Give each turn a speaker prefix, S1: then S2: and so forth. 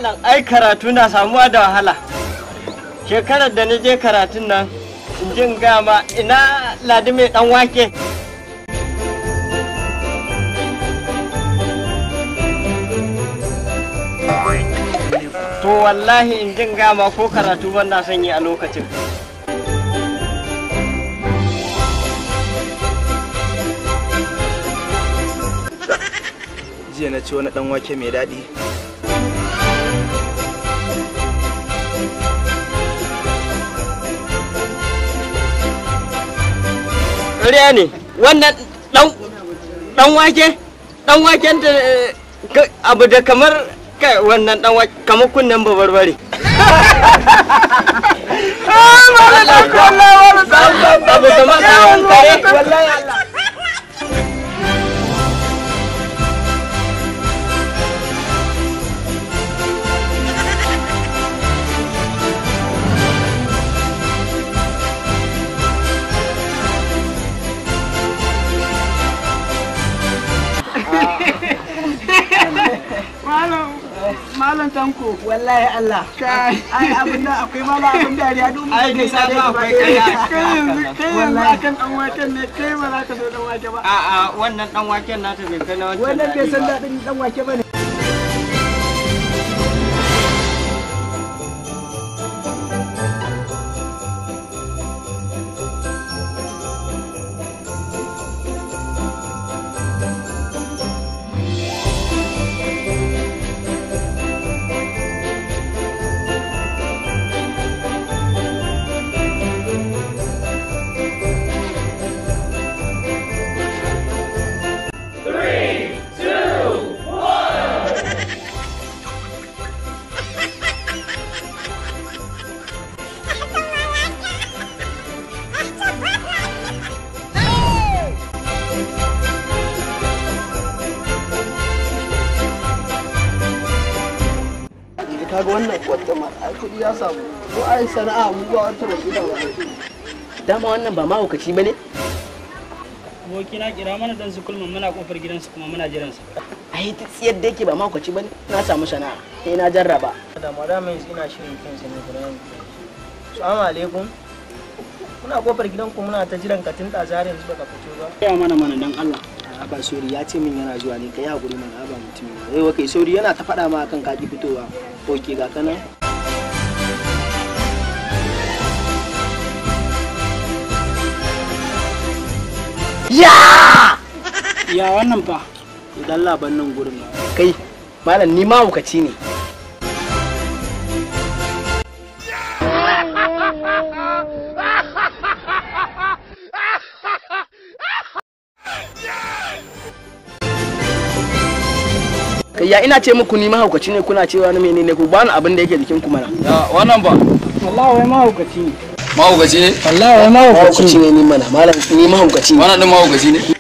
S1: malam ai karatu na samuwa da wahala shekarar da na je karatun nan in jin gama ina ladi mai dan wake to wallahi in jin gama ko karatu ban na son yi a lokacin
S2: jiya na ci wani dan wake mai daɗi
S1: ƙarya ne wannan dan dan wake dan waken da eh, ka- abu da kamar kai wannan dan wake kamar kunnen babarbare abu kamar kawon kare wallahi Allah
S3: Malam Tanko. Wallahi Allah. Kai, ai abin da akwai mala abin dariya duk
S1: Ai, ni na ga akwai kaya.
S3: Kai yanzu, kai yanzu akan dan waken ne, kai ba za ka so dan wake ba.
S1: a'a wannan dan waken nata bai kai na wancan
S3: Wannan bai
S1: daɗi
S3: san
S1: ba.
S3: daɗin dan wake ba ne. Kaga wannan wata ma ai kuɗi ya samu. Ko ai sana'a mu ba wata mai gida ba.
S4: dama wannan ba mahaukaci ba ne
S5: aboki na kira mana dan su kulmin muna kofar gidansu kuma muna jiran sa
S4: a yi ta tsiyar da yake ba mahaukaci ba ne na samu sana'a sai na jarraba
S2: da madama yanzu ina shirin kansa ne guda yanzu salamu alaikum muna kofar gidanku muna ta jiran ka tun ɗazu har yanzu baka fito ba
S5: ya mana mana dan Allah
S2: aba sori ya ce min yana zuwa ne kai hakuri mana aba mutum ne yau kai sauri yana ta faɗa ma akan kaki fitowa oke ga kana
S5: ya wannan fa
S2: idan laban nan gurin
S4: kai malam ni mahaukaci ne kai ya ina ce muku ni mahaukaci ne kuna cewa na menene ku bani abin da yake jikin ku mana
S6: Ya, wannan ba
S5: wallahi wai mahaukaci ne
S6: mahaukaci ne
S5: wallahi wai mahaukaci
S4: mahaukaci ne ni mana malam ni mahaukaci ne
S6: wannan din mahaukaci ne